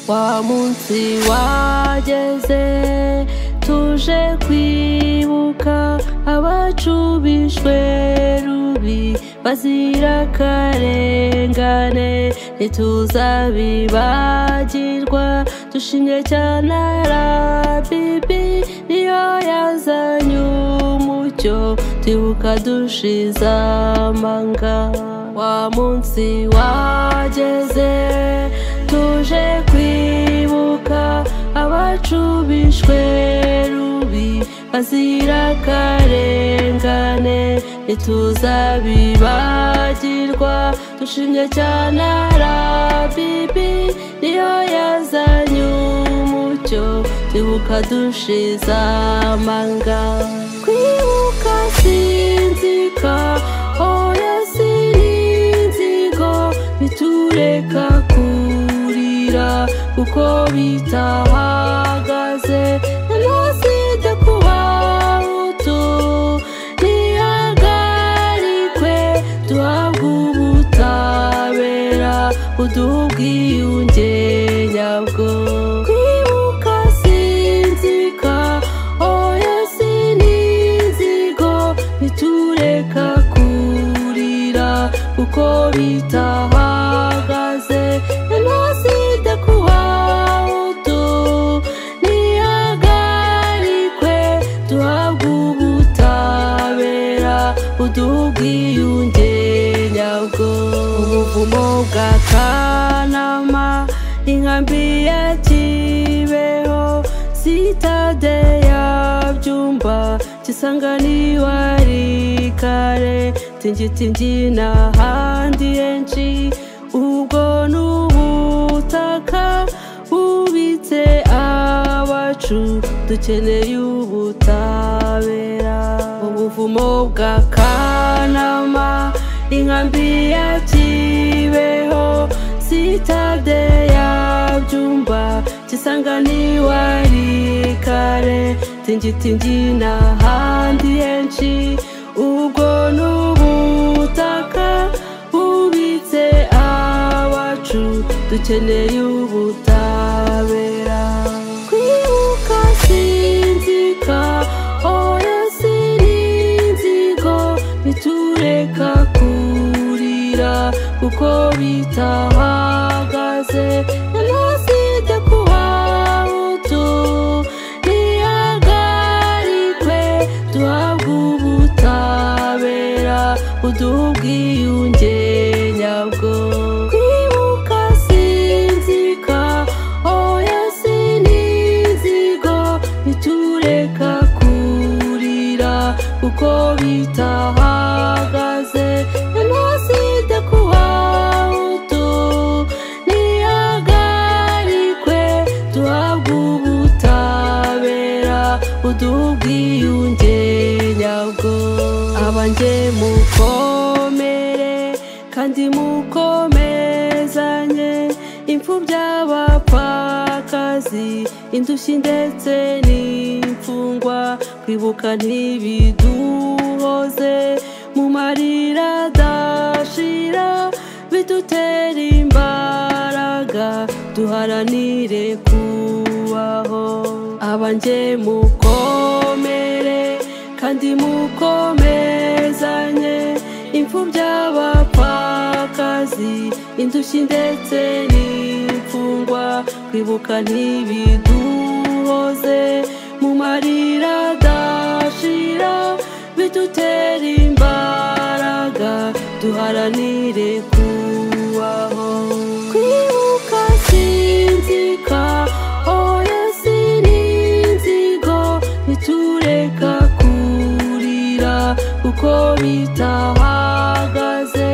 wa munsi wageze tuje kwibuka abacu bishwe rubi bazira akarengane ntituzabibagirwa dushimye cyane arabibi niyo yazanye umucyo twibuka dushize amanga wa munsi wageze tuje kwibuka abacu bishwe rubi bazira akarengane ntituzabibagirwa dushimye cyane arabibi niyo yazanye umucyo twibuka dushize amanga kwibuka sinzika oya sininzigo bitureka kurira kuko bitahagaze jenoside ku bahutu ntihagarikwe duhabwe ubutabera buduha ubwiyunge nyabwo kwibuka sinzika oya sininzigo bitureka kurira kuko bitahagaze jenoside ku bahutu ntihagarikwe duhabwe ubutabera buduha ubwiyunge nyabwo ubuvumo bwa kanama inkambi ya kibeho sitade ya byumba kisanganiwa ari kare tingitingi n'ahandi henshi ubwo ni ubutaka bubitse abacu dukeneye ubutabera ubuvumo bwa kanama inkambi ya kibeho sitade ya byumba kisanganiwa ari kare tingitingi n'ahandi henshi ubwo ni ubutaka bubitse abacu dukeneye ubutabera kwibuka sinzika oya sininzigo bitureka kurira kuko bitahagaze jenoside ku bahutu ntihagarikwe duhabwe ubutabera buduha ubwiyunge nyabwo kwibuka sinzika oya sininzigo bitureka kurira kuko bitahagaze jenoside ku bahutu ntihagarikwe duhabwe ubutabera buduha ubwiyunge nyabwo abanjye mukomere kandi mukomezanye imfubyi abapfakazi indushyi ndetse n'imfungwa kwibuka ntibiduhoze mu marira adashira bidutera imbaraga duharanire kubaho abanjye mukomere kandi mukomezanye imfubyi abapfakazi indushyi ndetse n'imfungwa kwibuka ntibiduhoze mu marira adashira bidutera imbaraga duharanire kubaho kwibuka sinzika oya sininzigo bitureka kurira kuko bitahagaze